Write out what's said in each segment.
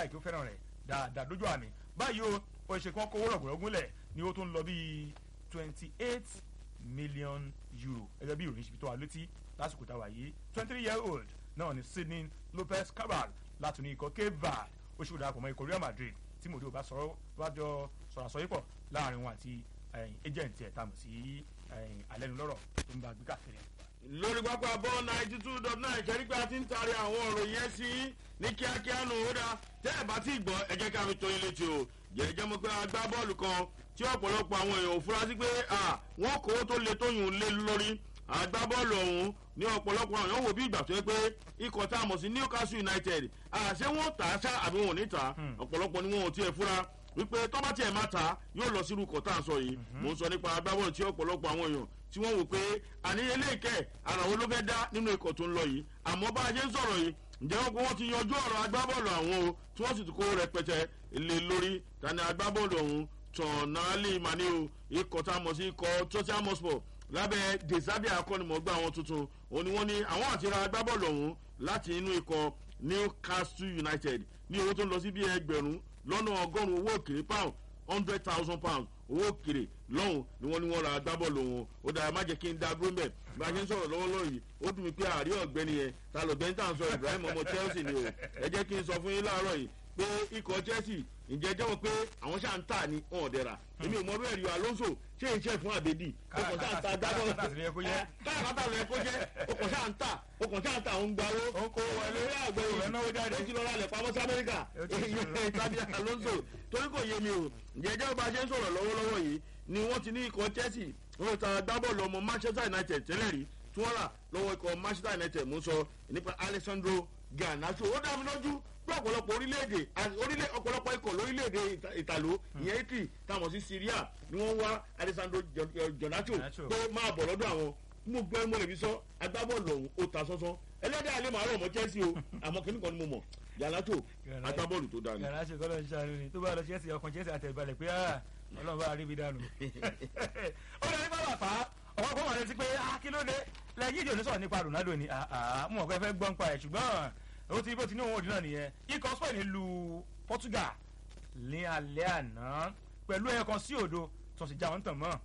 láìkí ó fẹ́ràn rẹ̀ dáadáa dójú àmì báyìí o ó ṣe kán kówó rọ̀gùnrọ̀gùnlẹ̀ ni ó tún lọ bíi twenty eight million euro gẹ́gẹ́ bí ìròyìn ṣe fi tó wa létí lásìkò táwa yìí twenty three year old náà ni Sydney Lopez Cabral láti ní ikọ̀ Cape Verde ó ṣe darapọ̀ mọ́ ikọ̀ Real Madrid tí mòdì ò bá sọ̀rọ̀ wájọ sọ̀rọ̀ àsọyípọ̀ láàrin wọn àti agent ẹ̀ tàmù sí alẹ́nulọ́rọ̀ tó ń bá gbé káàkiri lórí pápá bọ́ ninety two dot nine kẹ́rí pé a ti ń taari àwọn ọ̀rọ̀ yẹn sí ní kíákíá nù ó dá tẹ́ ẹ̀ bá ti gbọ́ ẹ jẹ́ ká fi tó yín létí o jẹ́jẹ́ mọ̀ pé agbábọ́ọ̀lù kan tí ọ̀pọ̀lọpọ̀ àwọn èèyàn ò fura sí pé wọ́n kó tó le tó yùn lé lórí agbábọ́ọ̀lù ọ̀hún ní ọ̀pọ̀lọpọ̀ àwọn èèyàn wò bí ìgbà tó yẹ pé ikọ̀ tá a mọ̀ sí Newcastle United àṣẹ wọn tà á ṣá àbí wọn ò ní tà ọ̀pọ̀lọpọ̀ ni wọn ò tiẹ̀ fura wípé tọ́ba tiẹ̀ máa ta yóò lọ sírú kọ̀ tá a sọ yìí mò ń sọ nípa agbábọ́ọ̀lù tí ọ̀pọ̀lọpọ̀ àwọn èèyàn tí wọ́n wò pé àní eléèkẹ́ ara wo ló fẹ́ dá nínú ikọ̀ tó ń lọ yìí àmọ́ bá a ṣe ń sọ̀rọ̀ yìí ǹjẹ́ wọn kó wọ́n ti yanjú ọ̀rọ̀ agbábọ́ọ̀lù àwọn o tí wọ́n sì ti kó rẹpẹtẹ lé lórí tani agbábọ́ọ̀lù ọ̀hún tọ̀nàálì mani o ikọ̀ tá a mọ̀ sí ikọ̀ Tottenham Hotspur lábẹ́ desabi akọ́nimọ̀gbà àwọn tuntun òun ni wọ́n ní àwọn àti ra agbábọ́ọ̀lù ọ̀hún láti inú ikọ̀ Newcastle United ní owó tó ń lọ sí bí ẹgbẹ̀rún lọ́nà ọgọ́rùn-ún owó òkèrè pound hundred thousand pounds owó òkèrè lọ́hùn ni wọ́n ní wọ́n ra agbábọ́ọ̀lù wọn ó dára má jẹ́ kí n dá dúró mẹ́ bá a ṣe ń sọ̀rọ̀ lọ́wọ́lọ́wọ́ yìí ó dùn mí pé àárí ọ̀gbẹ́ni yẹn ta lọ̀gbẹ́ni tá à ń sọ Ibrahim ọmọ Chelsea ni o ẹ jẹ́ kí n sọ fún yín láàárọ̀ yìí pé ikọ̀ Chelsea ǹjẹ́ jẹ́wọ́ pé àwọn ṣáà ń tà ní wọn ọ̀dẹ́ra èmi ò mọ bí ẹ̀rí Alonso ṣé iṣẹ́ fún àbèdì ọkọ̀ ṣáà ń ta dábọ̀ káàkátà lọ ẹ̀kọ́ jẹ́ ọkọ̀ ṣáà ń tà ọkọ̀ ṣáà ń tà ń gbawó ó kó wọlé lórí àgbẹ̀ yìí ó ti lọ́ra lẹ̀ pamọ́ sí Amẹ́ríkà tàbí Alonso torí kò yé mi o ǹjẹ́ jẹ́wọ́ bá a ṣe ń sọ̀rọ̀ lọ́wọ́lọ́wọ́ yìí ni wọ́n ti ní ikọ̀ Chelsea wọ́n ta gbábọ́ọ̀lù ọmọ Manchester United tẹ́lẹ̀ rí tí wọ́n rà lọ́wọ́ ikọ̀ Manchester United mú sọ nípa Alessandro Garnacho ó dá mi lójú pé ọ̀pọ̀lọpọ̀ orílẹ̀-èdè orílẹ̀ ọ̀pọ̀lọpọ̀ ikọ̀ lórílẹ̀-èdè ìtàló ìyẹn Italy táwọn sí Syria ni wọ́n wá Alessandro Garnacho pé máa bọ̀ lọ́dọ̀ àwọn mo gbọ́ mo lè fi sọ agbábọ́ọ̀lù ọ̀hún ó ta sọ́sọ́ ẹlẹ́dẹ̀ alẹ́ màá rọ̀ mọ́ Chelsea o àmọ́ kìnnì kan ni mo mọ̀ Garnacho agbábọ́ọ̀lù tó dáa ni. Garnacho kọ́ ló ń ṣàánú ni tó bá lọ Chelsea ọkàn Chelsea àtẹ̀balẹ̀ pé Ọlọ́run bá rí mi dànù. ó lọ nípa bàbá ọwọ́ kọ́ wà létí pé kí ló dé lẹ́yìn ìdí onísọ̀rọ̀ nípa Ronaldo ni mo mọ̀ pé fẹ́ gbọ́n pa ẹ̀ ṣùgbọ́n ó ti bó ti ní òun òdì náà nìyẹn ikọ̀ Spain lu Portugal ní alẹ́ àná pẹ̀lú ẹyọ kan sí òdo tó sì já wọn tàn mọ́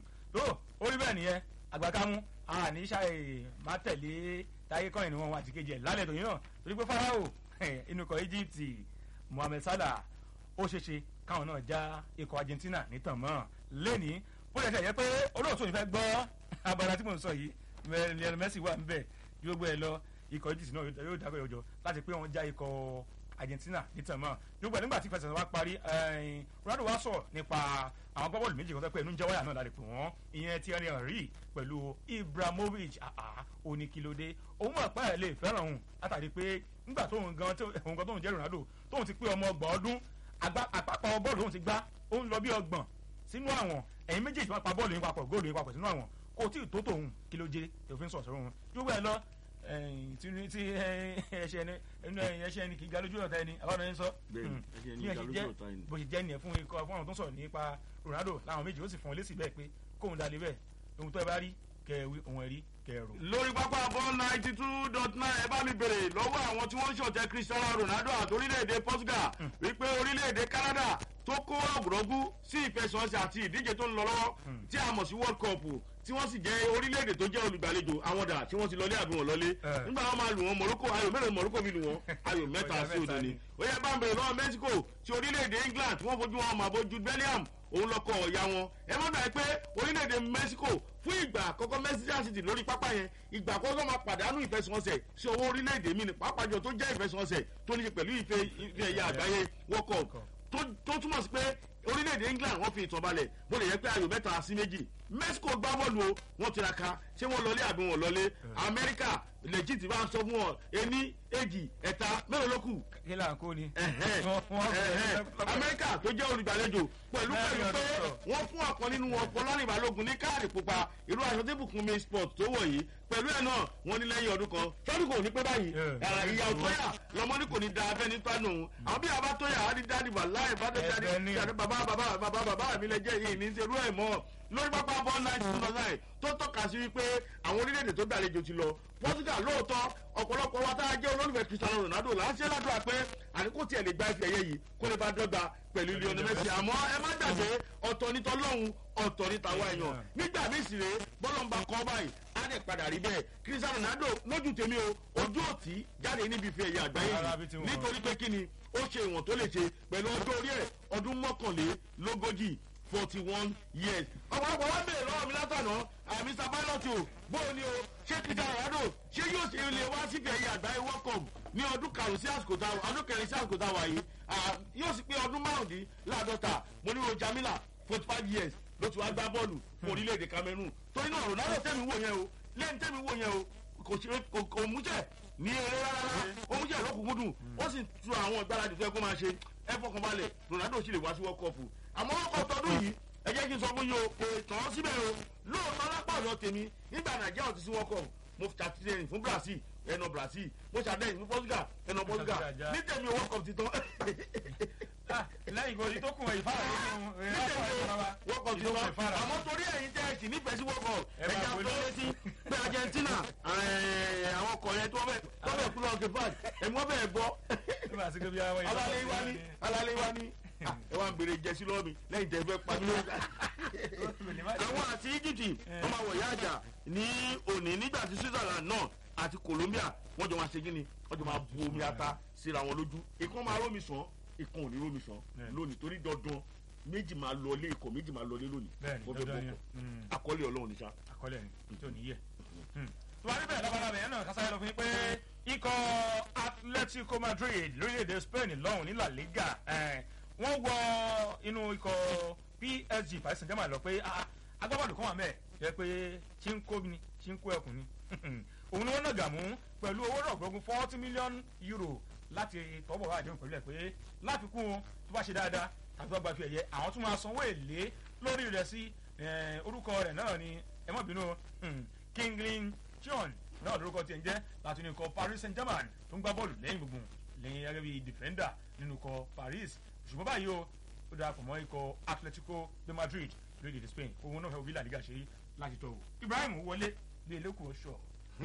tó orí bẹ́ẹ̀ nìyẹn àgbàkámú àní ṣàì má tẹ̀lé táyé kọ́yìn ni wọ́n wá ti kejì ẹ̀ lálẹ́ tòun náà torí pé Farao inú ikọ̀ Egypt Mohamed Salah ó ṣeéṣe káwọn náà já ikọ̀ Argentina nítàn mọ́ lẹ́ni bó lè ṣe yẹ pé olóòtú yìí fẹ́ gbọ́ abala tí mò ń sọ yìí Lionel Messi wà ń bẹ̀ yóò gbé ẹ lọ ikọ̀ egypt náà yóò dákọ̀ yọjọ láti pé wọ́n já ikọ̀ argentina nítàmọ́ nígbà nígbà tí fẹsẹ̀ wá parí ronaldo wá sọ̀rọ̀ nípa àwọn gbọ́bọ̀lù méjì kan tó pé ẹnu ń jẹ́ wáyà náà láti pè wọ́n ìyẹn Thierry Henry pẹ̀lú ibrahimovic oníkìlódé òun mọ̀ pé ẹ̀ lè fẹ́ràn òun látàrí pé nígbà tóun gan òun gan tóun jẹ́ ronaldo tóun ti pé ọmọ ọgbọ̀n ọdún àpapọ̀ bọ́ọ̀lù tóun ti gbá ó ń lọ bí ọgbọ̀n sínú àwọn ẹ̀yin méjèèjì máa pa bọ́ọ̀lù yín papọ̀ góòlù yín papọ̀ sínú àwọn kò tí ì tó tòun kí ló jẹ́ òfin sọ̀rọ̀ sọ̀rọ̀ wọn yóò wẹ̀ lọ tí tí ẹsẹ ẹni ẹnu ẹsẹ ẹni kì í ga lójú ọ̀tá ẹni àbáwọn ẹni sọ bí ẹ ṣe jẹ bó ṣe jẹ nìyẹn fún ikọ̀ fún àwọn tó ń sọ̀rọ̀ nípa Ronaldo láwọn méjì ó sì fún ọ lésì bẹ́ẹ̀ pé kóun dalẹ̀ bẹ́ẹ̀ ohun tó ẹ bá rí kẹwì ohun ẹ̀rí kẹrù. lórí pápá ball ninety two dot nine ẹ bá mi bèrè lọ́wọ́ àwọn tí wọ́n ń ṣọ̀tẹ̀ Cristiano Ronaldo àti orílẹ̀-èdè Portugal wípé orílẹ̀-èdè Canada tó kó rọ̀gùrọ̀gù sí ìfẹsọ̀ọ̀sẹ̀ àti ìdíje tó ń lọ lọ́wọ́ tí a mọ̀ sí World Cup tí wọ́n sì jẹ́ orílẹ̀-èdè tó jẹ́ olùgbàlejò àwọn dà tí wọ́n ti lọlé àbí wọn lọlé nígbà wọn máa lù wọn Morocco ayò mélòó Morocco fi lù wọn ayò mẹ́ta sí òdo ni ó yẹ bá ń bèrè lọ́wọ́ Mexico ti orílẹ̀-èdè England tí wọ́n fojú wọn mọ̀ àbójú Belgium òun lọkọ ọ̀ya wọn ẹ mọ̀ náà pé orílẹ̀-èdè Mexico fún ìgbà àkọ́kọ́ Mexico City lórí pápá yẹn ìgbà àkọ́kọ́ máa pàdánù ìfẹsẹ̀wọnsẹ̀ sí owó orílẹ̀-èdè mi ní pàápàá jọ tó jẹ́ ìfẹsẹ̀wọnsẹ̀ tó ní ṣe pẹ̀lú ife ẹ̀yà àgbáyé World Cup tó túmọ̀ sí pé orílẹ̀-èdè England wọ́n fi ìtàn balẹ̀ bó lè yẹ pé ayò mẹ́ta sí méjì Mexico gbá bọ́ọ̀lù o wọ́n tiraka ṣé wọ́n lọlé àbí wọ́n lọlé Amẹ́ríkà legit bá ń sọ fún ọ ení èjì ẹ̀ta mélòó ló kù. kí là ń kó ni. Amẹ́ríkà tó jẹ́ olùgbàlejò pẹ̀lú pẹ̀lú pé wọ́n fún ọ̀kan nínú wọn Fọlárìn Balógun ní káàdì pupa irú aṣọ tí Bùkúnmi sport tó wọ̀ yìí pẹ̀lú ẹ̀ náà wọ́n ní lẹ́yìn ọdún kan sọ́dún kò ní pé báyìí ìyá òtóyà lọ́mọ ní kò ní da abẹ́ni tánù àwọn bí abá tóyà á ní dáàdì wà láì bá dé dáàdì bàbá bàbá bàbá bàbá mi lẹ jẹ́ yìí ní serú ẹ̀ mọ́ lórí pápá agbábọ́ nineteen two thousand nine tó tọ́ka sí wípé àwọn orílẹ̀-èdè tó gbàlejò ti lọ portugal lóòótọ́ ọ̀pọ̀lọpọ̀ wa tá a jẹ́ olólùfẹ́ cristiano ronaldo là ń ṣe ládùúgbà pé àníkó tiẹ̀ lè gba ife ẹ̀yẹ yìí kó lè bá dọ́gba pẹ̀lú lionel messi àmọ́ ẹ má gbàgbé ọ̀tọ̀ ní tọ́lọ́hún ọ̀tọ̀ ní tàwa èèyàn nígbà míì sì rèé bọ́lọ́mbà kọ́ báyìí á dẹ̀ padà rí bẹ́ẹ̀ cristiano ronaldo lójú tèmi o ojú òtí jáde níbi ife ẹ̀yẹ àgbáyé Rárá, bí ti yìí wọ́n. nítorí pé kí ni ó ṣe ìwọ̀n tó lè ṣe pẹ̀lú ọjọ́ orí ẹ̀ ọdún mọ́kànlélógójì forty one years. ọ̀pọ̀lọpọ̀ wá bèèrè lọ́wọ́ mi látànà àmì sábàlọ́tì o bóò ni o ṣé cristiano ronaldo ṣé yóò ṣe ilé wá síbi ẹ̀yẹ àgbáyé world cup ní ọdún karùn-ún sí àsìkò tá ọdún kẹrin sí àsìkò tá wà yìí Ah, yóò sì pé ọdún márùndínláàdọ́ta mo ní ro jamila forty five years ló ti wá gbá bọ́ọ̀lù fún orílẹ̀-èdè cameroon torí náà ronaldo tẹ̀mí wò yẹn o lẹ́yìn tẹ̀mí wò yẹn o kò ṣe kò kò mú jẹ́ ní eré rárá ó mú jẹ́ lọ́kùnkúndùn ó sì tu àwọn ìgbáradì tó yẹ kó máa ṣe ẹ fọkàn balẹ̀ ronaldo sì lè wá sí world cup àmọ́ world cup tọdún yìí ẹ jẹ́ kí n sọ fún yín o kò tàn án síbẹ̀ o lóòótọ́ lápá ọ̀dọ̀ tèmi nígbà nàìjíríà ò ti sí world cup mo ṣàtìlẹyìn fún brazil ẹnà brazil mo ṣàtìlẹyìn fún portugal ẹnà portugal ní tèmi world cup ti tán Ah, lẹ́yìn ìgbòho tó kùn ẹ̀ ìfára nínú ẹ̀ ní tèmi world cup ti tán ìfára. àmọ́ torí ẹ̀yin tẹ́ ẹ sì nífẹ̀ẹ́ sí world cup Ẹ máa ẹ̀jẹ̀ wọlé. àtọ́ létí pé argentina ẹ̀, àwọn ọkọ̀ yẹn tó bẹ̀ tó bẹ̀ kú lọ́ọ́ kẹfà ẹ̀mí wọ́n bẹ̀ gbọ́ nígbà tí kébí àwọn alálẹ́ wa ní alálẹ́ wa ní Ah, ẹ wá ń bèrè jẹ́sí lọ́ọ́ mi lẹ́yìn tẹ́ ẹ fẹ́ pa mí lórí àwọn àti egypt wọn máa wọ̀ yá àjà ní òní nígbà tí switzerland náà àti colombia wọn jọ máa ṣe gíní wọn jọ máa bu omi ata síra wọn lójú ìkan máa rómi sàn ìkan ò ní rómi sàn Yeah. lónìí torí dandan méjì máa lọlé ikọ̀ méjì máa lọlé lónìí bẹ́ẹ̀ni wọ́n fẹ́ dandan bọ̀ yẹn Mm, akọ́lé ọlọ́run níṣà. àkọọ́lẹ̀ ni tí ò ní yẹ. tó bá níbẹ̀ lọ́balabẹ̀ yẹn náà kásáyé lọ fún yín pé ikọ̀ atletico madrid lórílẹ̀‐èdè spain lọ́hùn ní la liga eh, wọ́n wọ inú ikọ̀ psg paris saint germain lọ pé ah, agbábọ́ọ̀lù kan wà mẹ́ẹ̀ jẹ́ pé chinko ni chinko ẹkùn ni òun ni wọ́n nàgà mú pẹ̀lú owó rọ̀gbọ̀gùn forty million euro láti tọ́bọ̀ wá àdéhùn pẹ̀lú ẹ̀ pé láfikún tó bá ṣe dáadáa tàbí wọ́n gba fi ẹ̀yẹ àwọn tún máa sanwó èlé lórí rẹ̀ sí eh, orúkọ rẹ̀ náà ni ẹ má bínú hmm, kinglin chion náà lórúkọ tiẹ̀ ń jẹ́ láti ní ikọ̀ paris saint germain tó ń gbá bọ́ọ̀lù lẹ́yìn gbùngbùn lẹ́yìn gẹ́gẹ́ bí defender nínú ikọ̀ paris ṣùgbọ́n báyìí o ó darapọ̀ mọ́ ikọ̀ atletico de madrid lórílẹ̀‐èdè spain òun náà fẹ́ wo bí làdígà ṣe rí láti tọ̀ wò ibrahim wọlé bí eléku ọ̀ṣọ́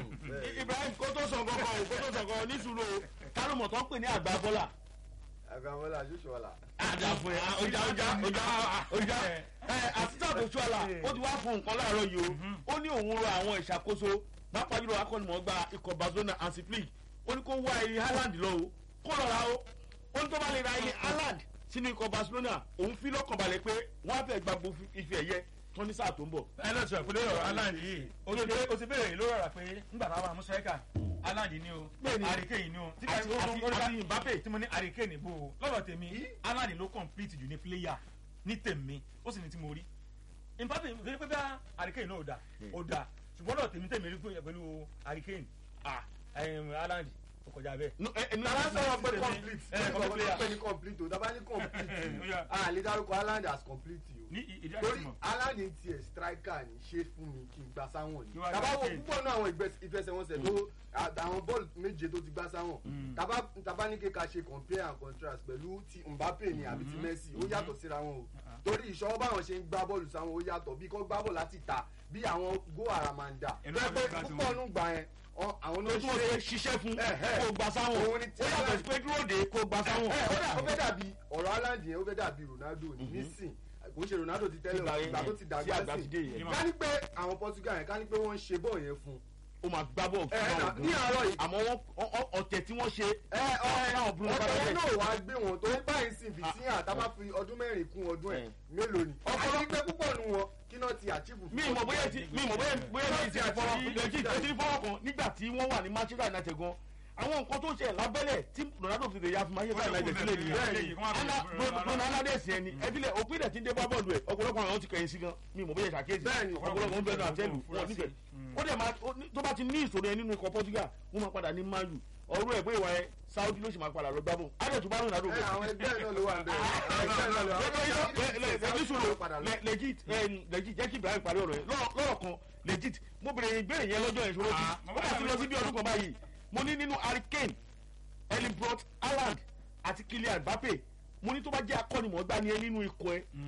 ibrahim kó tó sàn kankan o kó tó sàn kankan ní sùúrù o kálùmọ̀ tó ń pè ní àgbà bọ́là. agbamọla ṣoṣọla. àdàfọ̀ ẹ̀ ọjà ọjà ọjà ọjà ẹ̀ àtúntà tó ṣọ́la ó ti wá fún nǹkan láàárọ̀ yìí o ó ní òun rọ àwọn ìṣàkóso pápá jùlọ akọ́nimọ̀ọ́gba ikọ̀ barcelona hansi flick ó ní kó wá ilé haaland lọ o kó lọ ra o ó ní tó bá lè ra ilé haaland sínú ikọ̀ barcelona òun fi lọ́kàn balẹ̀ pé wọ́n á fẹ́ gbàgbó ife ẹ̀yẹ tó ní sáà tó ń bọ̀. ẹ lọ sọ ìpínlẹ̀ ọ̀rọ̀ aland yìí o ti o ti béèrè lórí ọ̀rọ̀ pé ńgbà tá a máa mú sẹ́kà aland ni o Bẹ́ẹ̀ni. àríkèyìn ni o tí Àti- ká- àti- ó ní ká- àti Mbappe. tí mo ní àríkèyìn bò ó lọ́dọ̀ tèmi aland ló complete jù ní player ní tèmi ó sì ní tí mo rí Mbappe kò ní pé bá àríkèyìn náà ò da ò da ṣùgbọ́n lọ́dọ̀ tèmi tèmi rí pé pẹ̀lú àríkèyìn ah ẹ̀yìn aland ó kọjá bẹ́ẹ̀. No, ẹ- ẹ- no, tàbá sọ̀rọ̀ pé Ẹ, complete ẹ, ẹ complete player. kọ́ pé ní complete o tàbá ní complete Ó yá. o a lè dárúkọ haaland as complete o ní ìdí àti torí mọ̀ haaland ń tiẹ̀ striker ní ṣe fún mi kí n gba sáwọn ni Kí wàá tàbá wo gbà púpọ̀ náà àwọn ìgbẹ́- ìfẹsẹ̀wọnsẹ̀ tó à- àwọn bọ́ọ̀lù méje tó ti gbá sáwọn tàbá tàbá ní kíka ṣe compare and contrast pẹ̀lú ti mbappe ni àbí ti messi ó yàtọ̀ síra wọn o torí ìṣọwọ́ báwọn ṣe ń gbá bọ́ọ̀lù sáwọn ó yàtọ̀ bí kò gbá bọ́ọ̀lù láti ta bí àwọn go aramanda Ẹnu tó yẹ pé àgbẹ̀ gbà tí púpọ̀ wọ́n- nù gbà yẹn ọ- àwọn tó ló tí wọ́n ṣe fẹ́ ṣiṣẹ́ fún Ẹ̀hẹ́. kó gba sáwọn Òun ni tí ó yàtọ̀ sí pé dúró de kó gba sáwọn. ẹ ó dà ó fẹ́ dàbí ọ̀rọ̀ haaland yẹn ó fẹ́ dàbí ronaldo ní nísìn kò ń ṣe ronaldo ti tẹ́lẹ̀ Ìgbà o, yẹn ìgbà tó ti tí dàgbà àgbà ti dé sí yẹn. ká ní pé àwọn portugal yẹn ká ní pé wọ́n ń ṣe bọ́ọ̀ yẹn fún ó máa gbá bọ́ọ̀ ẹ fún ẹ àwọn ní àárọ̀ yìí àmọ́ wọ́n ọ- ọ- ọ̀tẹ̀ tí wọ́n ṣe ẹ ọ Káwọn Bruno ọ̀tọ̀ Fernandes. yẹn náà wàá gbé wọn tó ń báyìí sí fìtíhàn tá a bá fi ọdún mẹ́rin kún ọdún ẹ̀ Ẹ̀. mélòó ni àti pé púpọ̀ nu wọn kí náà ti achieve fún mi ìmọ̀ bóyá ti mi ìmọ̀ bóyá bóyá Wọ́n ti ti ti fọwọ́ àti- lẹ́jì tó ti ní fọwọ́ kan nígbà tí wọ́n wà ní manchester united gan àwọn nǹkan tó ń ṣe lábẹ́lẹ̀ tí ronaldo fi lè ya fún manchester united sílẹ̀ nìyẹn bruno alades yẹn ni ẹbílẹ̀ òpin rẹ̀ ti ń dé bá bọ́ọ̀lù ẹ̀ ọ̀pọ̀lọpọ̀ àwọn ti kẹ̀yìn sí gan mi ìmọ̀ bóyá ṣàkíyèsí Bẹ́ẹ̀ni. ọ̀pọ̀lọpọ̀ ń bẹ̀rù àtẹ́lù wọn nífẹ̀ẹ́ ó dẹ̀ máa ó ní- tó bá ti ní ìṣòro yẹn nínú ikọ̀ portugal wọ́n máa padà ní mayu ọ̀rọ̀ ẹ̀ bóyá ìwà ẹ̀ saudi ló sì máa padà lọ gbábọ̀ adẹ̀ tó bá ronaldo ẹ bẹ̀ àwọn ẹgbẹ́ náà ló wà ń bẹ̀rẹ̀ àwọn ẹgbẹ́ náà ló wà ń bẹ̀rẹ̀ legit legit jẹ́ kí ibrahim parí ọ̀rọ̀ yẹn lọ́rọ̀ lọ́rọ̀ kan legit mo bèrè ìbéèrè yẹn lọ́jọ́ yẹn ṣòro Ah, tí ó bá ti lọ sí bí ọdún kan báyìí mo ní nínú hurricane elibrot haaland àti kylian mbappe mo ní tó bá jẹ́ akọ́nimọ̀ọ́gbá ni ẹ nínú ikọ̀ ẹ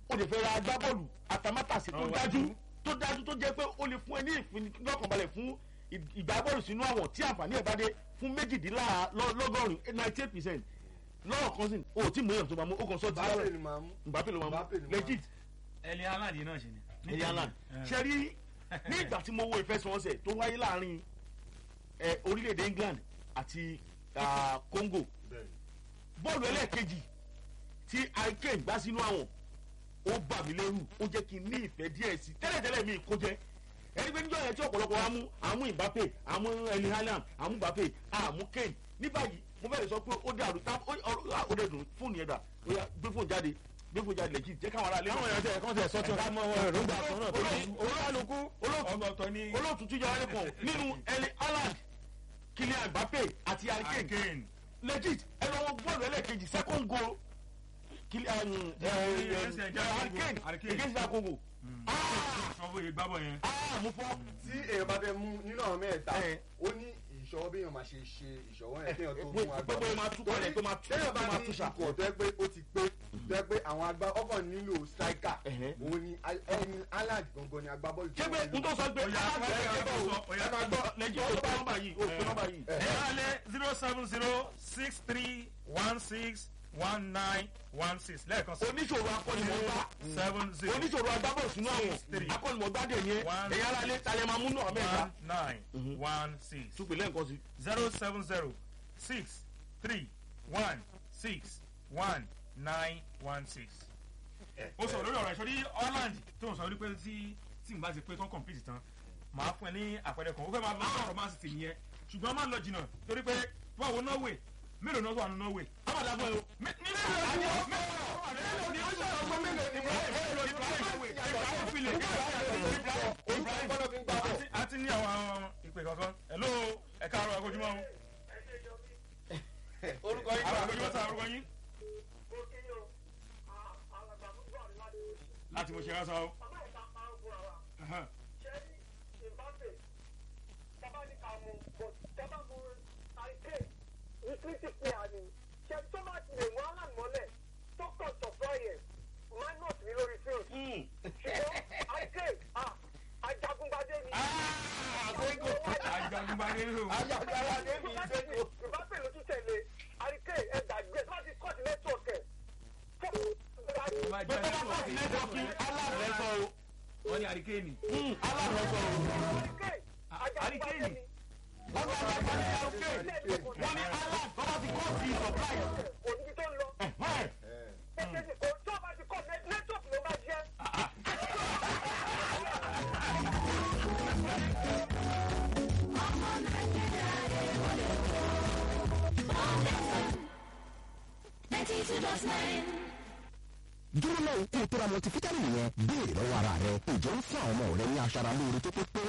o lè fẹ́ ra agbábọ́ọ̀lù àtàmátàsí tó Ọwọ́ dájú iwájú. tó dájú tó jẹ́ pé ó lè fún ẹ ní ìfinilọ́kànbalẹ̀ fún ì- ìgbábọ́ọ̀lù sínú àwọn tí àǹfààní ẹ̀ bá dé fún méjìdínlọ́gọ́rin ninety eight percent lọ́rọ̀ kan sí o ò tí mú èèyàn tó máa mú o kàn sọ ti Mbappe ni màá mú. Mbappe ló máa Mbappe mú ni máa mú. legit ẹni aláàdì náà ṣe ni. ẹ̀yà Haaland ṣe rí ní ìgbà tí mo wo ìfẹsẹ̀wọnsẹ̀ tó wáyé láàrin ẹ, orílẹ̀-èdè England àti ah, Congo Bẹ́ẹ̀ni. bọ́ọ̀lù ẹlẹ́ẹ̀kejì tí Hurricane gbá sínú àwọn ó bà mí lẹ́rù ó jẹ́ kí n ní ìfẹ́ díẹ̀ sí i tẹ́lẹ̀tẹ́lẹ̀ mi kó jẹ́ ẹni pé níjọ́ yẹn tí ọ̀pọ̀lọpọ̀ wa mú àmú Mbappe àmú Erling Haaland àmú Mbappe àmú Kane ní báyìí mo fẹ́ lè sọ pé ó dàrú tá ó ó- ó dẹ̀ dùn fóònù yẹn dà ó yá gbé fóònù jáde gbé fóònù jáde lẹ́jì jẹ́ káwọn ará lé káwọn èèyàn tẹ kán tẹ sọ tí wọn mọ èròǹgbà kan náà tó ní olúkálukú ọgbọ̀tọ̀ ní olóòtú tún yára lẹ́kọ̀ọ́ nínú Erling Haaland Kylian Mbappe àti Hurricane again legit ẹ lọ wọ bọ́ọ̀lù ẹlẹ́ẹ̀kejì second goal Kylian ẹ, ẹ, ẹ, ẹ, Hurricane Hurricane. against the Congo sanwó yìí gbábọ̀ yẹn. ah mo fọ́ tí èèyàn bá fẹ́ mú nínú àwọn mẹ́ta Ẹ. ó ní ìṣọwọ́ bí èèyàn máa ṣe ṣe ìṣọwọ́ yẹn kéèyàn tó mú pé agbá pé máa tú kalẹ̀ pé máa tú téèyàn bá pé máa ní tú ṣà ikọ̀ tó yẹ pé ó ti pé tó yẹ pé àwọn agbá ọkọ̀ nílò striker Ẹ̀hẹ́. òun ni ẹni Haaland gangan ni agbábọ́ọ̀lù ṣé pé n tó sọ pé Oya, Haaland oya, ẹ oya, gbọ́ o, oya. ẹ máa gbọ́ lẹ́jì ó pé nọ́mbà yìí ó pé nọ́mbà yìí. ẹ̀yà alẹ́ zero seven zero six three one six one nine one six lẹ́ẹ̀kan sí. oníṣòro akọ́nimọ̀gbá seven zero oníṣòro agbábọ̀ sínú àwọn Three. akọ́nimọ̀gbá dè ní ẹ One. ẹ̀yà ara lé talẹ̀ máa múnú àmì ẹ̀ka one nine one six túpè lẹ́ǹkan sí. zero seven zero six three one six one nine one six. ó sọ lórí ọ̀rọ̀ ìṣòrí Holland tó ń sọ wípé tí tí n bá ti pé tán complete tán màá fún ẹ ní àpẹẹrẹ kan ó fẹ́ máa lọ sọ̀rọ̀ Man City nìyẹn ṣùgbọ́n má lọ jìnnà torí pé wọ́n wo Norway mélòó náà wà ní Norway. amadu agbọn yìí. Mi- ní mélòó ni wọ́n mélòó ni ó sọ̀rọ̀ fún mélòó ni wọ́n Ibrahim File Ibrahim àti- àti ní àwọn ìpè kankan hello ẹ káàárọ̀ akójúmọ́ o orúkọ yìí àwọn akójúmọ́ sáà orúkọ yín láti mo ṣe rán sọ o. Ahan. Ajagunbade o. Má pé jẹ́ tó bá kọ́ọ̀tù nẹ́tọ̀ọ̀kì aláàrẹ̀ sọ o. wọ́n ní àríkèénì. aláàrẹ̀ sọ o. Àríkèénì. wọ́n bá wà ní arúgbó wọ́n ní aláàrẹ̀ tó bá ti kọ́ọ̀tù supply. Ẹ̀hẹ́n. dúró náà kó o tó ra multivitamin yẹn béèrè lọ́wọ́ ara rẹ ǹjẹ́ ó fún àwọn ọmọ rẹ ní aṣara lóore tó pé pé